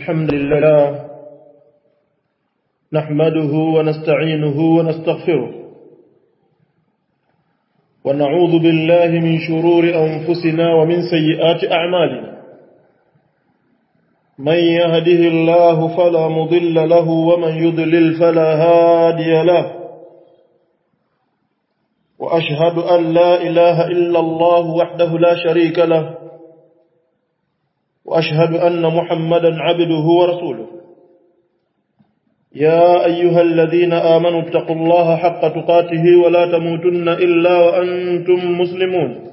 الحمد لله نحمده ونستعينه ونستغفره ونعوذ بالله من شرور أنفسنا ومن سيئات أعمالنا من يهده الله فلا مضل له ومن يضلل فلا هادي له وأشهد أن لا إله إلا الله وحده لا شريك له وأشهد أن محمدا عبده ورسوله يا أيها الذين آمنوا اتقوا الله حق تقاته ولا تموتن إلا وأنتم مسلمون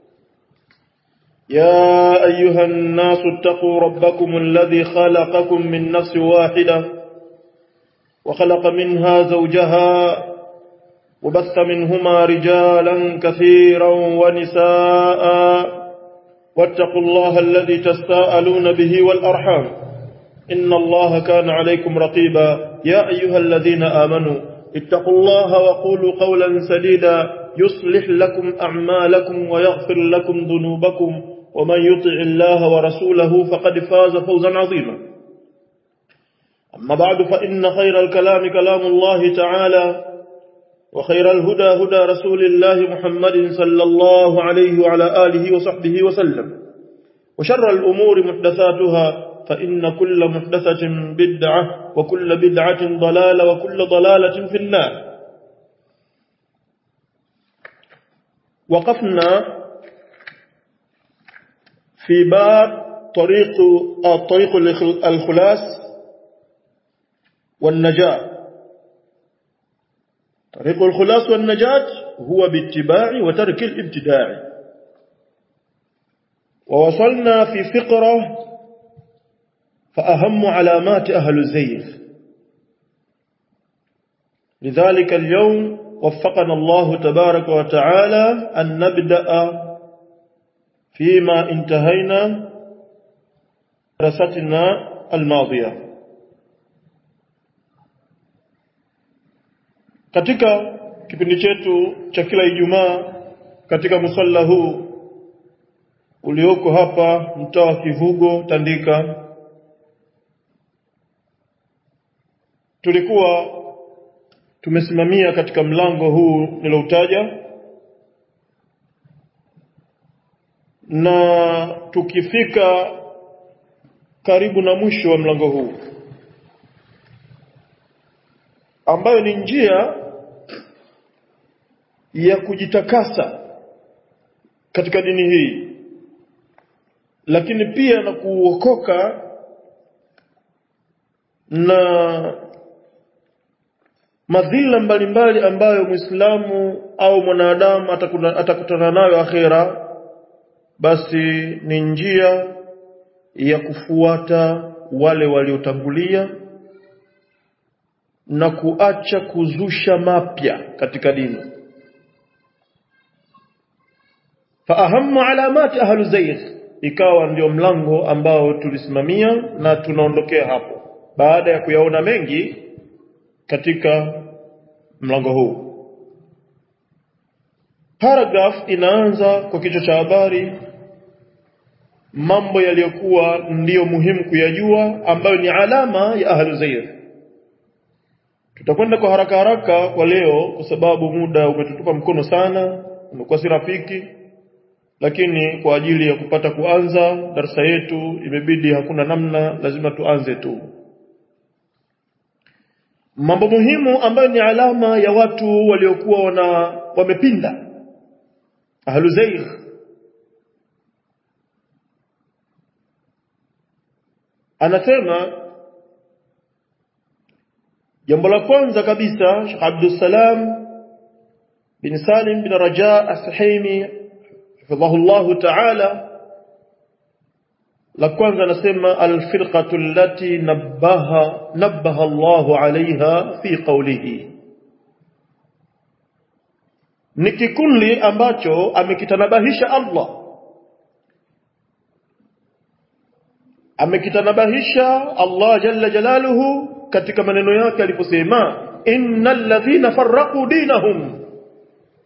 يا أيها الناس اتقوا ربكم الذي خلقكم من نفس واحدة وخلق منها زوجها وبث منهما رجالا كثيرا ونساء واتقوا الله الذي تستاءلون به والأرحام إن الله كان عليكم رقيبا يا أيها الذين آمنوا اتقوا الله وقولوا قولا سديدا يصلح لكم أعمالكم ويغفر لكم ذنوبكم ومن يطع الله ورسوله فقد فاز فوزا عظيما أما بعد فإن خير الكلام كلام الله تعالى وخير الهدى هدى رسول الله محمد صلى الله عليه وعلى آله وصحبه وسلم وشر الأمور محدثاتها فإن كل محدثة بدعة وكل بدعة ضلالة وكل ضلالة في النار وقفنا في باب طريق طريق الخلاص والنجاة طريق الخلاص والنجاة هو باتباع وترك الابتداع ووصلنا في فقرة فأهم علامات أهل الزيغ لذلك اليوم وفقنا الله تبارك وتعالى أن نبدأ فيما انتهينا دراستنا الماضية katika kipindi chetu cha kila Ijumaa katika musalla huu ulioko hapa mtaa wa Kivugo Tandika tulikuwa tumesimamia katika mlango huu niloutaja na tukifika karibu na mwisho wa mlango huu ambayo ni njia ya kujitakasa katika dini hii lakini pia na kuokoka na madhila mbalimbali ambayo Muislamu au mwanadamu atakutana nayo akhera basi ni njia ya kufuata wale waliotangulia na kuacha kuzusha mapya katika dini faahamu alamati ahlu zaygh ikawa ndio mlango ambao tulisimamia na tunaondokea hapo baada ya kuyaona mengi katika mlango huu paragraph inaanza kwa kichwa cha habari mambo yaliyokuwa ndiyo muhimu kuyajua ambayo ni alama ya ahlu zayd tutakwenda kwa haraka haraka kwa leo kwa sababu muda umetutupa mkono sana umekuwa si rafiki lakini kwa ajili ya kupata kuanza darasa yetu imebidi hakuna namna lazima tuanze tu mambo muhimu ambayo ni alama ya watu waliokuwa wana wamepinda ahlu zaygh anasema jambo la kwanza kabisa Sheikh Abdul Salam bin Salim bin Raja As-Sahimi hifadhahu ta'ala la kwanza anasema alfirqatu allati nabbaha nabbaha Allahu alaiha fi qawlihi ni kikundi ambacho amekitanabahisha Allah amekitanabahisha Allah jalla jalaluhu katika maneno yake aliposema innal ladhina farraqu dinahum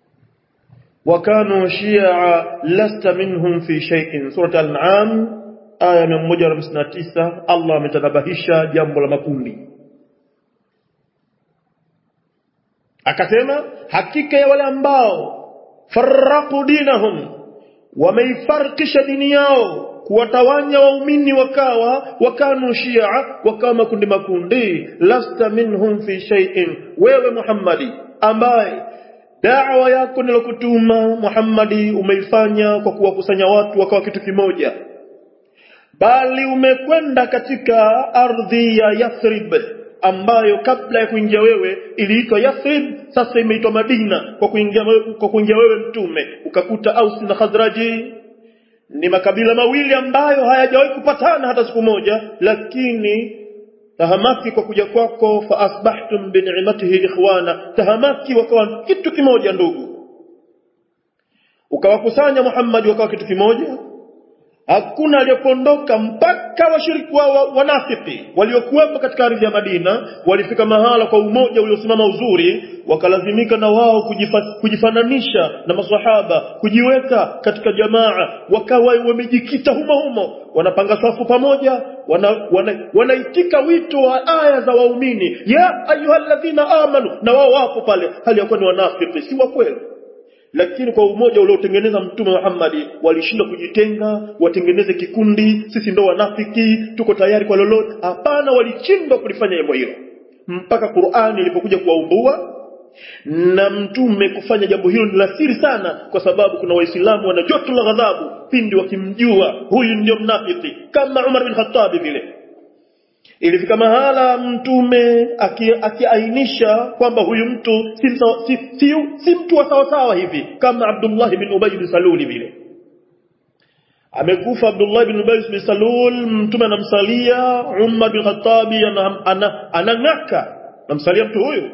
wa kanu shi'a lasta minhum fi shay'in surah al-an'am aya 159 Allah ametanabahisha jambo la makundi akasema hakika ya wale ambao farraqu dinahum wameifarikisha dini yao kuwatawanya waumini wakawa wakanu shia wakawa makundi makundi lasta minhum fi shay'in wewe Muhammadi ambaye da'wa yako nilokutuma Muhammadi umeifanya kwa kuwakusanya watu wakawa kitu kimoja bali umekwenda katika ardhi ya Yathrib ambayo kabla ya kuingia wewe iliitwa Yathrib sasa imeitwa Madina kwa kuingia kwa kuingia wewe mtume ukakuta Aus na Khazraji ni makabila mawili ambayo hayajawahi kupatana hata siku moja lakini tahamaki kwa kuja kwako fa asbahtum bi ni'matihi ikhwana tahamaki wakawa kitu kimoja ndugu ukawakusanya Muhammad wakawa kitu kimoja hakuna aliyepondoka mpaka washiriki wa, wa, wanafiki waliokuwepo katika ardhi ya Madina walifika mahala kwa umoja uliosimama uzuri wakalazimika na wao kujifa, kujifananisha na maswahaba kujiweka katika jamaa wakawa wamejikita humo humo wanapanga safu pamoja wanaitika wana, wana wito wa aya za waumini ya ayyuhalladhina amanu na wao wapo pale hali ya kuwa ni wanafiki si wa kweli lakini kwa umoja uliotengeneza mtume Muhammad walishindwa kujitenga watengeneze kikundi sisi ndo wanafiki tuko tayari kwa lolote hapana walishindwa kulifanya jambo hilo mpaka Qur'ani ilipokuja kuwaumbua na mtume kufanya jambo hilo ni la siri sana kwa sababu kuna waislamu wana joto la ghadhabu pindi wakimjua huyu ndio mnafiki kama Umar bin Khattab vile ilifika mahala mtume akiainisha kwamba huyu mtu si, si, si, si mtu wa sawasawa hivi kama Abdullah bin Ubay bin Salul vile amekufa Abdullah bin Ubay bin Salul mtume anamsalia Umar bin Khattab anang'aka ana, anamsalia mtu huyu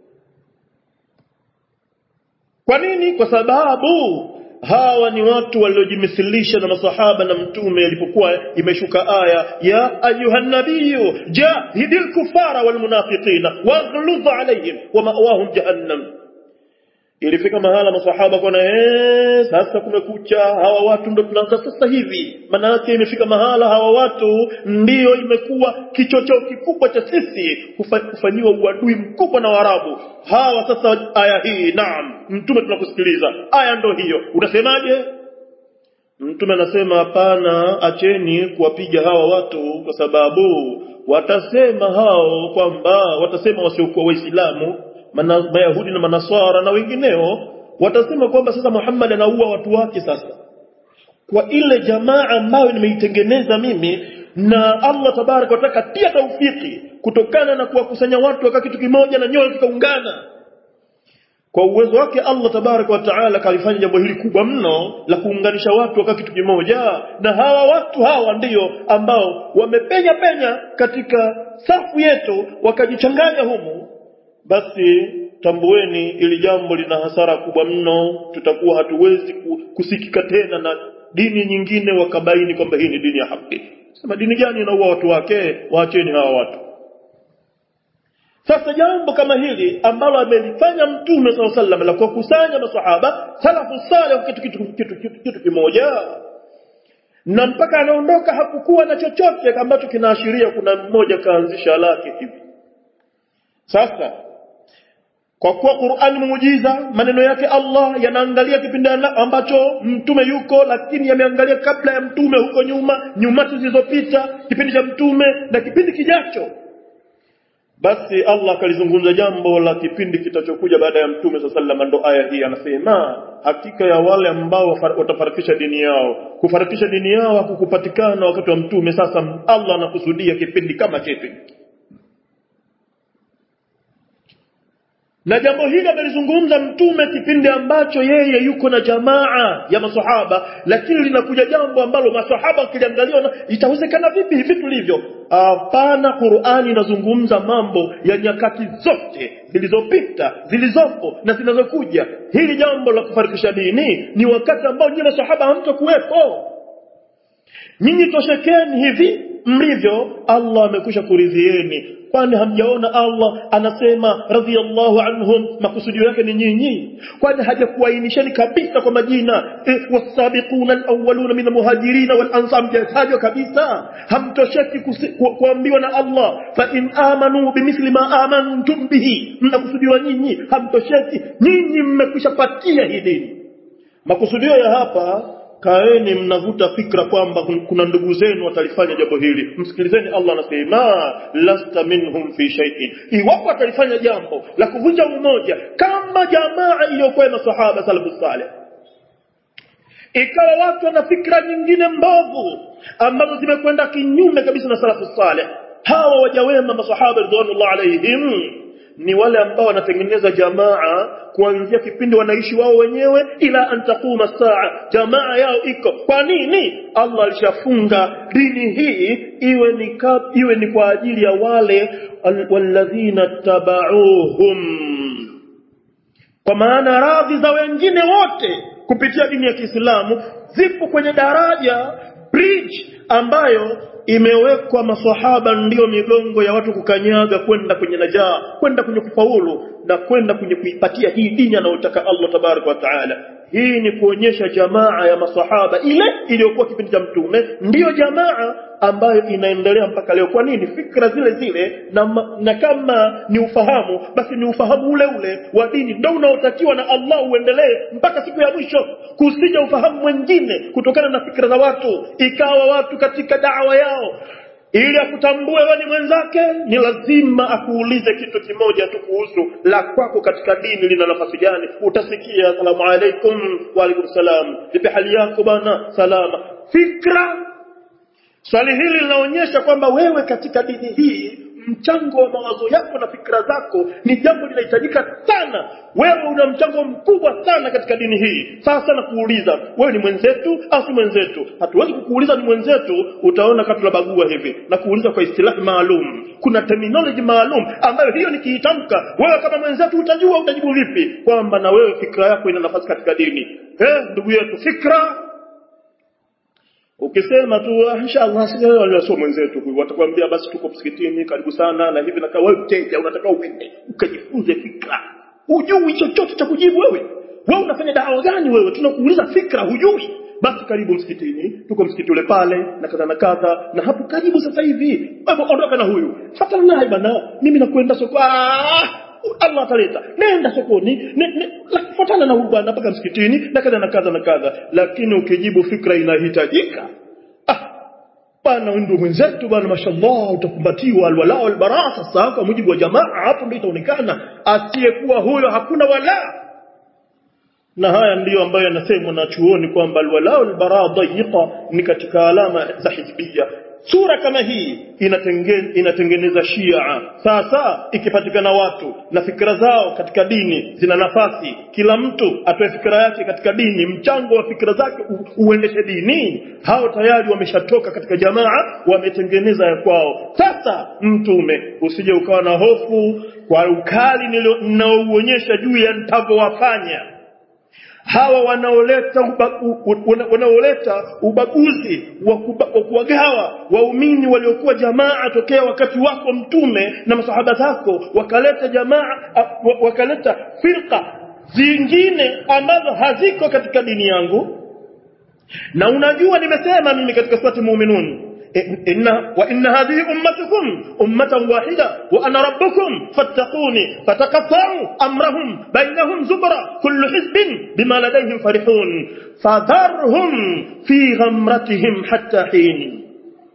kwa nini kwa sababu hawa ni watu waliojimisilisha na masahaba na mtume ilipokuwa imeshuka aya ya ayuhan nabiyyu jahidil kufara wal munafiqina waghluz alayhim wa ma'wahum jahannam ilifika mahala masahaba kwa eh sasa kumekucha hawa watu ndo tunaanza sasa hivi maana yake imefika mahala hawa watu ndiyo imekuwa kichocheo kikubwa cha sisi kufanyiwa uadui mkubwa na Waarabu hawa sasa aya hii naam mtume tunakusikiliza aya ndo hiyo unasemaje mtume anasema hapana acheni kuwapiga hawa watu kwa sababu watasema hao kwamba watasema wasiokuwa waislamu mayahudi na manaswara na wengineo watasema kwamba sasa Muhammad anaua watu wake sasa kwa ile jamaa ambayo nimeitengeneza mimi na Allah tabaraka wataka tia taufiki kutokana na kuwakusanya watu waka kitu kimoja na nyoyo zikaungana kwa uwezo wake Allah tabaraka wa taala kalifanya jambo hili kubwa mno la kuunganisha watu waka kitu kimoja na hawa watu hawa ndiyo ambao wamepenya penya katika safu yetu wakajichanganya humu basi tambueni ili jambo lina hasara kubwa mno tutakuwa hatuwezi kusikika tena na dini nyingine wakabaini kwamba hii ni dini ya haki sema dini gani inaua watu wake waacheni hawa watu sasa jambo kama hili ambalo amelifanya mtume saa sallam la kuwakusanya masahaba salafu saleh kitu, kitu, kitu, kitu, kitu kimoja na mpaka anaondoka hakukuwa na chochote ambacho kinaashiria kuna mmoja kaanzisha lake hivi sasa kwa kuwa Qur'an muujiza maneno yake Allah yanaangalia kipindi ambacho mtume yuko lakini yameangalia kabla ya mtume huko nyuma nyuma zilizopita kipindi cha mtume na kipindi kijacho basi Allah akalizungumza jambo la kipindi kitachokuja baada ya mtume sallallahu ndo aya hii anasema hakika ya wale ambao watafarakisha dini yao kufarakisha dini yao hakukupatikana wakati wa mtume sasa Allah anakusudia kipindi kama chetu na jambo hili amelizungumza mtume kipindi ambacho yeye yuko na jamaa ya masahaba lakini linakuja jambo ambalo masahaba wakiliangalia itawezekana vipi hivi tulivyo hapana Qur'ani inazungumza mambo ya nyakati zote zilizopita zilizopo na zinazokuja hili jambo la kufarikisha dini ni wakati ambao nyinyi masahaba hamtakuwepo nyinyi toshekeni hivi mlivyo Allah amekwisha kuridhieni kwani hamjaona Allah anasema radhiallahu anhum makusudio yake ni nyinyi kwani hajakuainisheni kabisa kwa majina e, wasabiquna alawwaluna min almuhajirin wal ansar mjatajwa kabisa hamtosheki ku, kuambiwa na Allah fa in amanu bimithli ma amantum bihi mnakusudiwa nyinyi hamtosheki nyinyi mmekwisha patia hii dini makusudio ya hapa kaeni mnavuta fikra kwamba kuna ndugu zenu watalifanya jambo hili msikilizeni Allah anasema lasta minhum fi shay'in iwapo watalifanya jambo la kuvunja umoja kama jamaa iliyokuwa na sahaba salafu saleh ikawa watu wana fikra nyingine mbovu ambazo zimekwenda kinyume kabisa na salafu saleh hawa wajawema masahaba ridwanullah alaihim ni wale ambao wanatengeneza jamaa kuanzia kipindi wanaishi wao wenyewe ila antakuma saa jamaa yao iko kwa nini Allah alishafunga dini hii iwe ni kab, iwe ni kwa ajili ya wale walladhina tabauhum kwa maana radhi za wengine wote kupitia dini ya Kiislamu zipo kwenye daraja bridge ambayo imewekwa maswahaba ndiyo migongo ya watu kukanyaga kwenda kwenye najaa kwenda kwenye kufaulu na kwenda kwenye kuipatia hii dini anayotaka Allah tabaraka wa taala hii ni kuonyesha jamaa ya maswahaba ile iliyokuwa kipindi cha mtume ndiyo jamaa ambayo inaendelea mpaka leo kwa nini fikra zile zile na, na kama ni ufahamu basi ni ufahamu ule ule wa dini ndio unaotakiwa na Allah uendelee mpaka siku ya mwisho kusija ufahamu mwingine kutokana na fikra za watu ikawa watu katika dawa yao ili akutambue wewe ni mwenzake ni lazima akuulize kitu kimoja tu kuhusu la kwako katika dini lina nafasi gani utasikia asalamu alaikum wa alaikum salam vipi hali yako bana salama fikra swali hili linaonyesha kwamba wewe katika dini hii mchango wa mawazo yako na fikra zako ni jambo linahitajika sana wewe una mchango mkubwa sana katika dini hii sasa na kuuliza wewe ni mwenzetu au si mwenzetu hatuwezi kukuuliza ni mwenzetu utaona kama tunabagua hivi na kuuliza kwa istilahi maalum kuna terminology maalum ambayo hiyo nikiitamka wewe kama mwenzetu utajua utajibu vipi kwamba na wewe fikra yako ina nafasi katika dini eh ndugu yetu fikra ukisema tu inshallah sio mwenzetu huyu watakwambia basi tuko msikitini karibu sana na hivi na kama wewe mteja unataka uende ukajifunze fikra hujui chochote cha kujibu wewe wewe unafanya dawa gani wewe tunakuuliza fikra hujui basi karibu msikitini tuko msikiti ule pale na kadha na kadha na hapo karibu sasa hivi wewe ondoka na huyu fatana naye bana mimi nakwenda soko ah Allah ataleta nenda sokoni fuatana na huyu bwana mpaka msikitini na kadha na kadha na kadha lakini ukijibu fikra inahitajika ah bwana ndio mwenzetu bwana mashallah utakumbatiwa alwala walbara sasa kwa mujibu wa jamaa hapo ndio itaonekana asiyekuwa huyo hakuna wala na haya ndiyo ambayo yanasemwa na chuoni kwamba alwala walbara dayiqa ni katika alama za hizbia sura kama hii inatenge, inatengeneza shia sasa ikipatikana watu na fikra zao katika dini zina nafasi kila mtu atoe fikra yake katika dini mchango wa fikra zake u, uendeshe dini hao tayari wameshatoka katika jamaa wametengeneza ya kwao sasa mtume usije ukawa na hofu kwa ukali ninaouonyesha juu ya nitavyowafanya hawa wanaoleta uba, wanaoleta ubaguzi wa kuwagawa waumini waliokuwa jamaa tokea wakati wako mtume na masahaba zako wakaleta jamaa wakaleta firqa zingine ambazo haziko katika dini yangu na unajua nimesema mimi katika surati muminun إن وإن هذه أمتكم أمة واحدة وأنا ربكم فاتقوني فتقطعوا أمرهم بينهم زبرا كل حزب بما لديهم فرحون فذرهم في غمرتهم حتى حين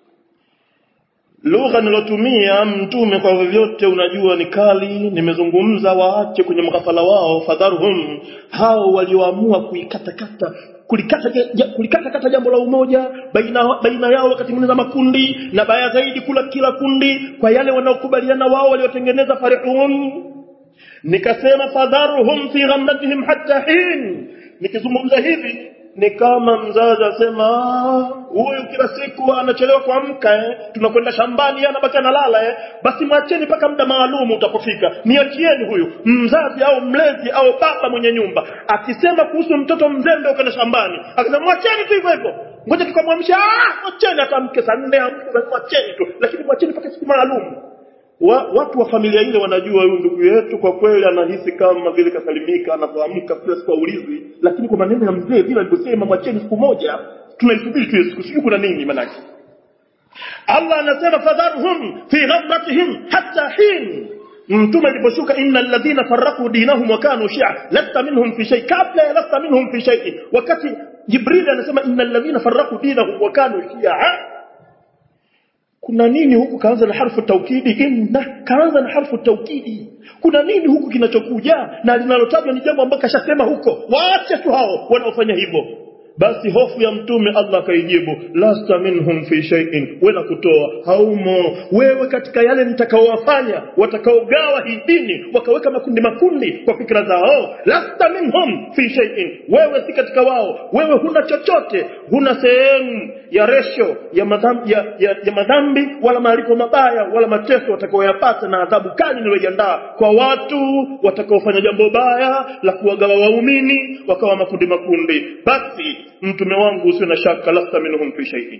lugha nilotumia mtume kwa vyovyote unajua ni kali nimezungumza waache kwenye mghafala wao fadharhum hao walioamua kuikatakata kulikata kulikata kata jambo la umoja baina baina yao wakati mwingine makundi na baya zaidi kula kila kundi kwa yale wanaokubaliana wao waliotengeneza farihun nikasema fadharuhum fi ghamratihim hatta hin nikizungumza hivi ni kama mzazi asema huyu kila siku anachelewa kuamka eh? tunakwenda shambani anabaki analala eh? basi mwacheni mpaka muda maalum utapofika niachieni huyu mzazi au mlezi au baba mwenye nyumba akisema kuhusu mtoto mzembe ukaenda shambani akisema mwacheni tu hivyo hivyo ngoja tukamwamsha ah mwacheni atamke saa nne amke mwacheni tu lakini mwacheni mpaka siku maalum wa, watu wa familia ile wanajua huyu ndugu yetu kwa kweli anahisi kama vile kasalimika anapoamka kila siku aulizwi lakini kwa maneno ya mzee vile alivyosema mwacheni siku moja tunaisubiri tu siku sijui kuna nini manake Allah anasema fadharhum fi ghamratihim hatta hin mtume aliposhuka inna alladhina farraqu dinahum wa kanu shi'a lasta minhum fi shay kabla ya lasta minhum fi shay wakati jibril anasema inna alladhina farraqu dinahum wa kanu shi'a kuna nini huku kaanza na harfu taukidi inna kaanza na harfu taukidi kuna nini huku kinachokuja na linalotajwa ni jambo ambalo kashasema huko waache tu hao wanaofanya hivyo basi hofu ya mtume Allah akaijibu lasta minhum fi shay'in wala kutoa haumo wewe katika yale nitakaowafanya watakaogawa hii dini wakaweka makundi makundi kwa fikra zao lasta minhum fi shay'in wewe si katika wao wewe huna chochote huna sehemu ya resho ya madhambi, ya, ya, ya madhambi wala malipo mabaya wala mateso watakaoyapata na adhabu kali niliyoiandaa kwa watu watakaofanya jambo baya la kuwagawa waumini wakawa makundi makundi basi mtume wangu usio na shaka lasta minhum fi shay'in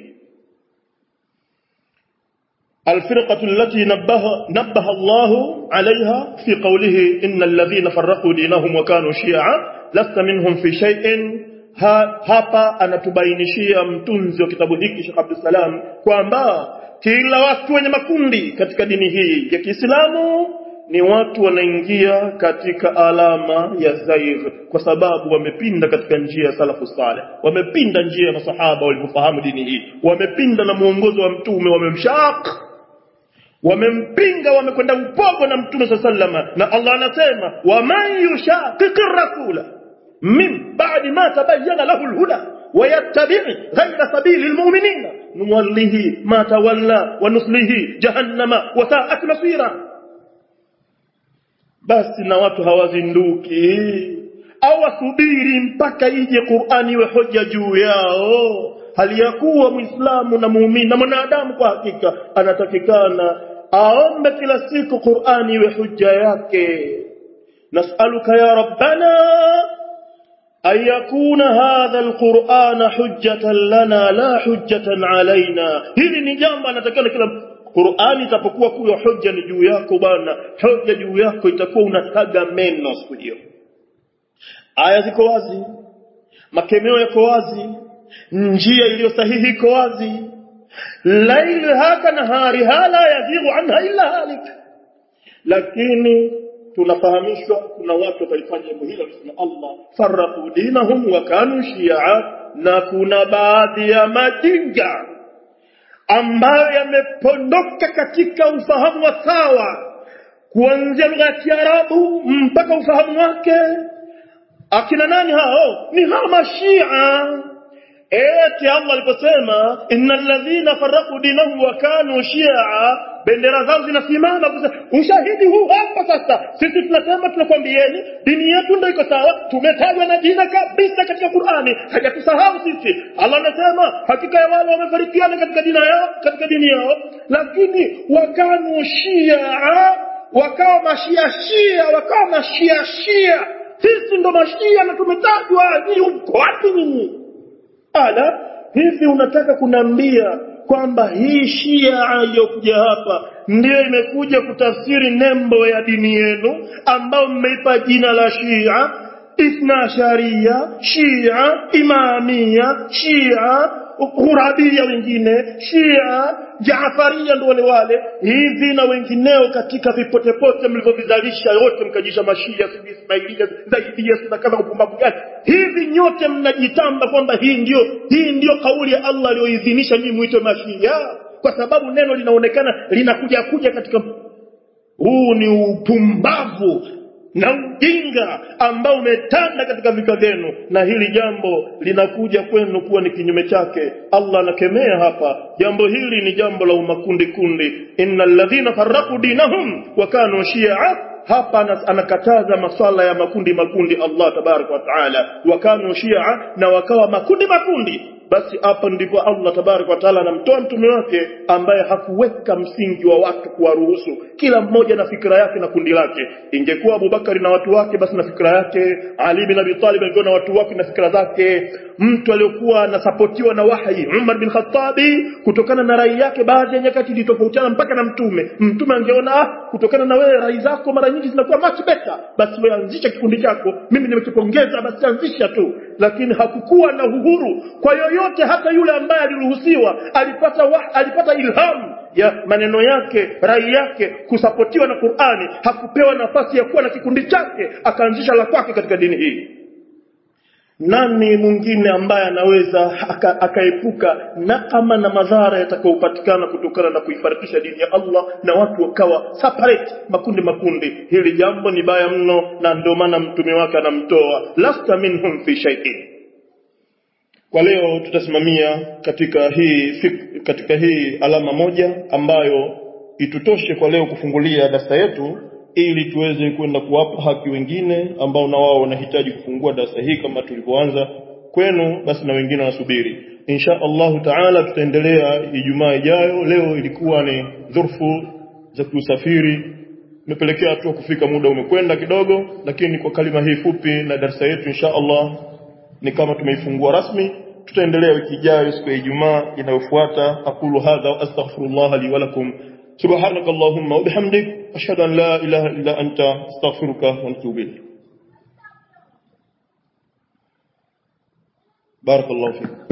الفرقة التي نبه, نبه الله عليها في قوله إن الذين فرقوا دينهم وكانوا شيعا لست منهم في شيء ha, hapa anatubainishia mtunzi wa kitabu hiki Sheikh Abdul Salam kwamba kila watu wenye makundi katika dini hii ya Kiislamu ni watu wanaingia katika alama ya zaigh kwa sababu wamepinda katika njia ya salafu saleh wamepinda njia ya masahaba walivyofahamu dini hii wamepinda na muongozo wa mtume wamemshaq wamempinga wamekwenda upogo na mtume saa sallama na allah anasema waman yushaqiqi rasula min ba'di ma tabayyana lahu alhuda ويتبع غير سبيل المؤمنين نوله ما تولى ونصله جهنم وساءت مصيرا basi na watu hawazinduki au wasubiri mpaka ije Qur'ani iwe hoja juu yao hali ya kuwa muislamu na muumini na mwanadamu kwa hakika anatakikana aombe kila siku Qur'ani iwe hujja yake nas'aluka ya rabbana أن يكون هذا القرآن حجة لنا لا حجة علينا hili ni jambo anatakana kila Qur'ani itapokuwa kuwa hoja ni juu yako bwana hoja juu yako itakuwa unataga meno siku hiyo aya ziko wazi makemeo yako wazi njia iliyo sahihi iko wazi laili haka nahari hala yazighu anha illa halik lakini tunafahamishwa kuna watu watalifanya jambo hilo alisema Allah farraqu dinahum wa kanu shia na kuna baadhi ya majinga ambayo yamepondoka katika ufahamu wa sawa kuanzia lugha ya Kiarabu mpaka ufahamu wake akina nani hao ni hao mashia eti Allah aliposema innal ladhina farraqu dinahum wa kanu shia bendera zao zinasimama ushahidi huu hapa sasa sisi tunasema tunakwambieni dini yetu ndio iko sawa tumetajwa na jina kabisa katika Qur'ani hajatusahau sisi Allah anasema hakika ya wale wamefarikiana katika dini yao katika dini yao lakini wakanu shia wakawa mashia shia wakawa mashia shia sisi ndo mashia na tumetajwa ni uko wapi nyinyi ala hivi unataka kunambia kwamba hii shia iliyokuja hapa ndiyo imekuja kutafsiri nembo ya dini yenu ambayo mmeipa jina la shia ithna sharia shia imamia shia ghurabia wengine shia jaafaria ndo wale wale hivi na wengineo katika vipotepote mlivyovizalisha yote mkajisha mashia sijui ismailia zaidia sina kama upumbavu gani hivi nyote mnajitamba kwamba hii ndio hii ndio kauli ya Allah aliyoidhinisha nyinyi muitwe mashia kwa sababu neno linaonekana linakuja kuja katika huu ni upumbavu na ujinga ambao umetanda katika vika vyenu na hili jambo linakuja kwenu kuwa ni kinyume chake Allah anakemea hapa jambo hili ni jambo la umakundi kundi innal ladhina farraqu dinahum wa kanu shi'a hapa anakataza maswala ya makundi makundi Allah tabarak wa taala wa kanu shi'a na wakawa makundi makundi basi hapa ndipo Allah tabarak wa taala anamtoa mtume wake ambaye hakuweka msingi wa watu kuwaruhusu kila mmoja na fikra yake na kundi lake ingekuwa Abubakari na watu wake basi na fikra yake Ali bin Abi Talib alikuwa na watu wake na fikra zake mtu aliyokuwa anasapotiwa na wahi Umar bin Khattabi kutokana na rai yake baadhi ya nyakati ilitofautiana mpaka na mtume mtume angeona ah kutokana na wewe rai zako mara nyingi zinakuwa much better basi wewe anzisha kikundi chako mimi nimekipongeza basi anzisha tu lakini hakukuwa na uhuru kwa yoyote hata yule ambaye aliruhusiwa alipata wa, alipata ilhamu ya maneno yake rai yake kusapotiwa na Qur'ani hakupewa nafasi ya kuwa na kikundi chake akaanzisha la kwake katika dini hii nani mwingine ambaye anaweza aka- akaepuka nakama na madhara yatakayopatikana kutokana na kuifarikisha dini ya Allah na watu wakawa separate makundi makundi hili jambo ni baya mno na ndio maana mtume wake anamtoa lasta minhum fi shay'in kwa leo tutasimamia katika hii fik, katika hii alama moja ambayo itutoshe kwa leo kufungulia darasa yetu ili tuweze kwenda kuwapa haki wengine ambao na wao wanahitaji kufungua darasa hii kama tulivyoanza kwenu basi na wengine wanasubiri insha Allahu taala tutaendelea Ijumaa ijayo leo ilikuwa ni dhurfu za kusafiri imepelekea tu kufika muda umekwenda kidogo lakini kwa kalima hii fupi na darasa yetu insha Allah ni kama tumeifungua rasmi tutaendelea wiki ijayo siku ya Ijumaa inayofuata aqulu hadha wa astaghfirullah li wa lakum subhanak allahumma wa bihamdik ashhadu an la ilaha illa anta astaghfiruka wa atubu ilayk barakallahu fiik